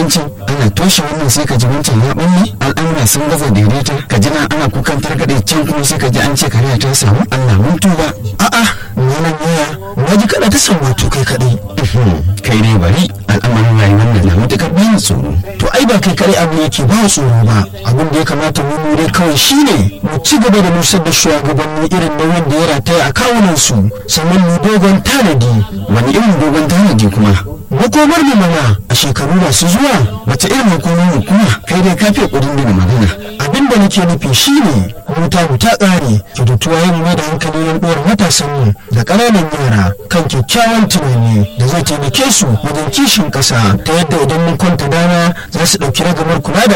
shugabancin ana toshe wannan sai ka ji wancan ya ɓalle al'amura sun gaza daidaita ka ji nan ana kukan targaɗe can kuma sai ka ji an ce kariya ta samu Allah mun tuba a'a wannan yaya na ji kana ta san wato kai kaɗai kai ne bari al'amarin rayuwar nan na matuƙar bayan tsoro to ai ba kai kaɗai abu yake ba tsoro ba abin da ya kamata mu lura kawai shine mu ci gaba da nusar da shugabanni irin nauyin da ya rataya a kawunan su sannan mu dogon tanadi wani irin dogon tanadi kuma makomar mu mana a shekaru masu zuwa wace irin makomar mu kuma kai dai ka fiye kudin da magana abin da nake nufi shine wuta mu ta ƙare kyautatuwa yin mai da hankali yan uwar matasan mu da ƙananan yara kan kyakkyawan tunani da zai taimake su wajen kishin ƙasa ta yadda idan mun kwanta dama za su ɗauki ragamar kula da